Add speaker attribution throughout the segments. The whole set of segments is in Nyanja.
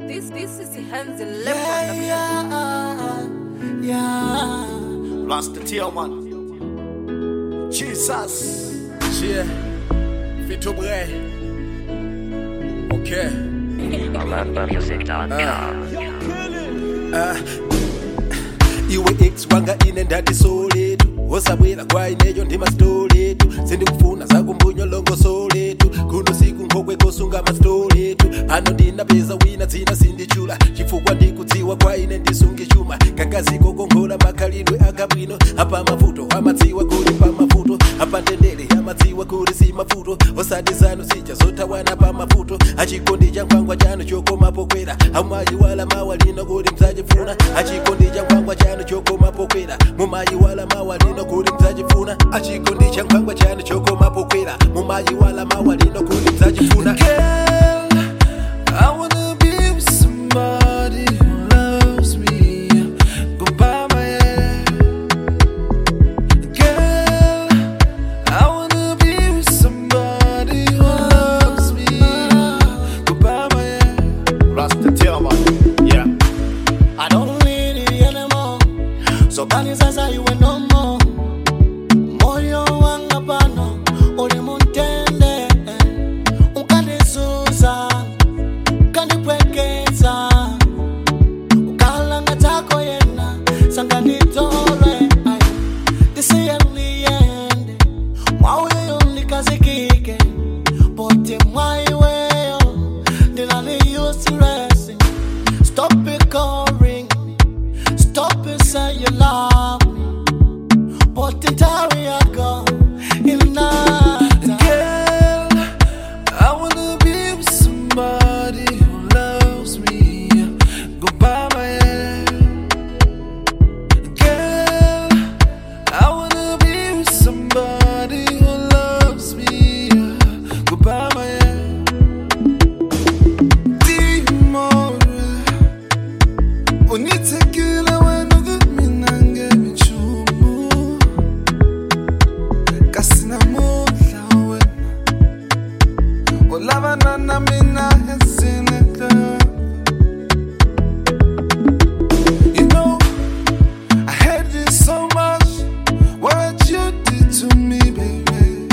Speaker 1: this this is hands
Speaker 2: Yeah,
Speaker 1: level.
Speaker 2: yeah, yeah.
Speaker 3: Rasta Tillman. Jesus.
Speaker 4: Yeah, Vito Bre. Okay. iwe ex wanga ine ndati soletu osabwera kwa ineyo ndi masitoletu sindikufuna zakumbunyo soletu kuno siku nkhokwe kosunga masitoletu pano ndinapeza wina dzina sindichula chifukwa ndikudziwa kwa ine ndisunge chuma kangaziko kongola makhalidwe akabwino apa mavuto amadziwa kuli pa mavuto apa ndendere amadziwa kuli si mavuto osati zanu sija zotawana pa mavuto achikondi cha nkhwangwa chanu chokoma pokwera amayiwala mawa lino kuti mzachifuna achikondi cha nkhwangwa chanu chokoma pokwera mumayiwala mawa lino kuti mzachifuna achikondi cha nkhwangwa chanu chokoma pokwera mumayiwala mawa lino kuti mzachifuna
Speaker 2: Girl, I wanna be with somebody who loves me. Go buy my hair. Girl, I wanna be with somebody who loves me. Go buy my hair.
Speaker 3: Rasta Tillman. Yeah.
Speaker 2: I don't need it anymore. So kani sasa iwe no more. Moyo wanga pano uli muntende. Ukandisuza, ukandipwekeza. Ukalanga chako yena, sanga nitole. Ay, tisiyeliyende. Mwauyo ndikazikike. Pote mwaiweyo, ndilali useless. Stop it calling me. Stop it saying you love me. But the time I go in night. Girl, I wanna be with somebody who loves me. Go buy my hair. Girl, I wanna be with somebody who loves me. Go buy my hair. Dimore. Unitekile wena kumina ngemichumu Kasinamudla wena Ulabana na mina esinekle You know I hate you so much What you did to me baby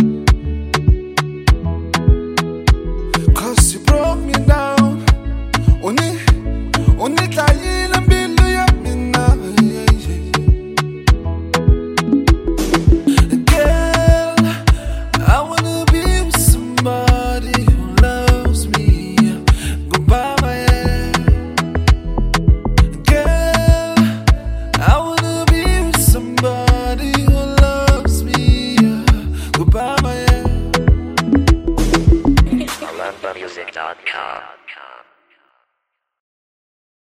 Speaker 2: Cause you broke me down Uni Unitlayile mbilu yamina yeah, yeah. Girl, I wanna be with somebody who loves me. Go buy my hair. Girl, I wanna be with somebody who loves me. Go buy my hair.
Speaker 5: AloveMusic.com.